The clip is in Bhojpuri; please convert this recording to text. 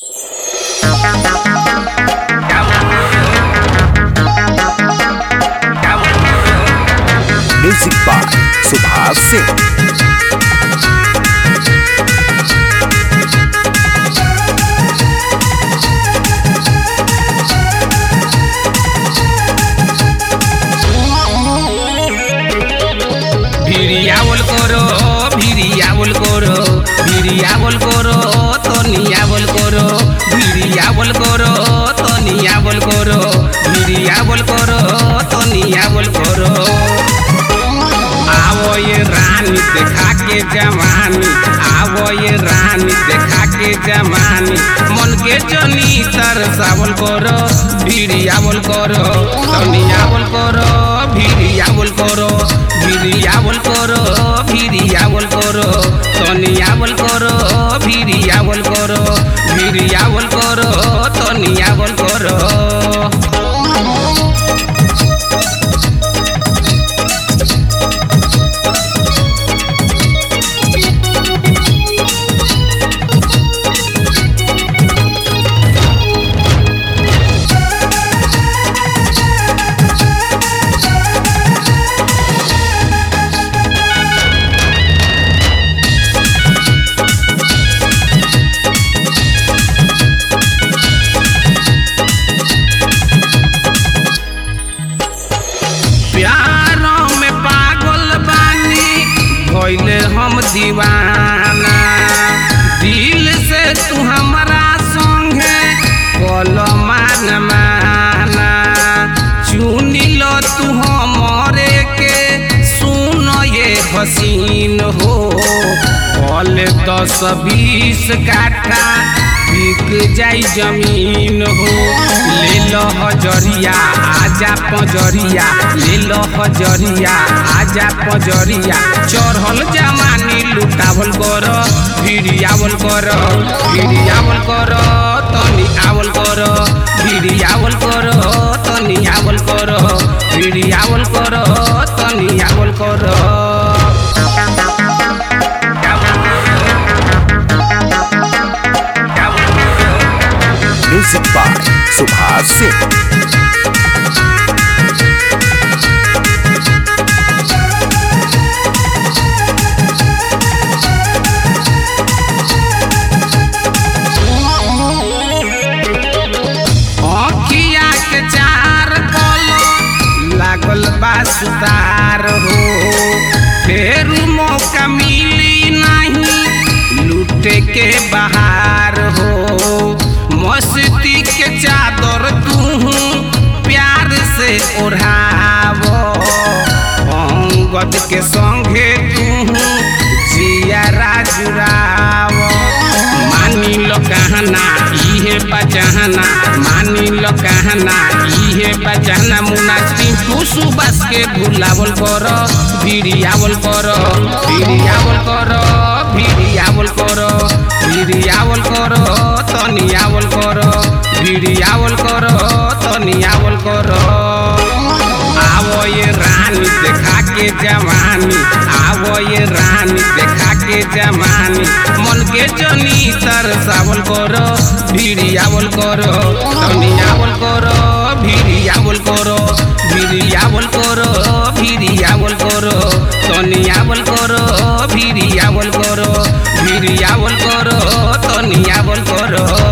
म्यूजिक बाय सुभाष सिंह ভিড়িয়াবল করো ভিড়িয়াবল করো ভিড়িয়াবল করো তনিয়াবল করো ভিড়িয়াবল করো তনিয়াবল করো ভিড়িয়াবল করো তনিয়াবল করো आवो ये रानी देखा के जवानी आवो ये रानी देखा के जवानी मन के जनी तरसावल करो भिड़ियावल करो तनियावल करो भिड़ियावल करो भिड़ियावल करो भिड़ियावल करो तनियावल करो भिड़ियावल करो भिड़ियावल करो तनियावल करो प्यारों में पागल बानी भइले हम दीवाना दिल से तू हमारा संगे कल मान माना चुनी लो तू हमरे के सुन ये हसीन हो कल दस बीस काठा बिक जाई जमीन हो ले लो हजरिया आजा पजरिया ले लो हजरिया आजा पजरिया चढ़ल जमानी लुटावल कर भिड़ियावल कर भिड़ियावल कर तनी आवल कर भिड़ियावल कर तनी आवल कर भिड़ियावल कर तनी आवल कर म्यूजिक बाय सुभाष सिंह अखिया के चार कल लागल बा सुतार हो फेर मौका मिली नहीं लूटे के बाहर हो मस्ती के चादर तू प्यार से ओढ़ावो अंगद के संगे तू जिया जुड़ावो मानी लो कहना इहे बचाना मानी लो कहना इहे बचाना मुना टिंकू सुबास के भुलावल करो भिड़ियावल करो भिड़ियावल करो भिड़ियावल करो भिड़ियावल करो तनियावल करो भिड़ियावल करो तनियावल करो आवो ये रानी देखा के जवानी आवो ये रानी देखा के जवानी मन के जनी तरसावल करो भिड़ियावल करो तनियावल करो भिड़ियावल करो भिड़ियावल करो भिड़ियावल करो तनियावल करो भिड़ियावल करो भिड़ियावल करो तनियावल करो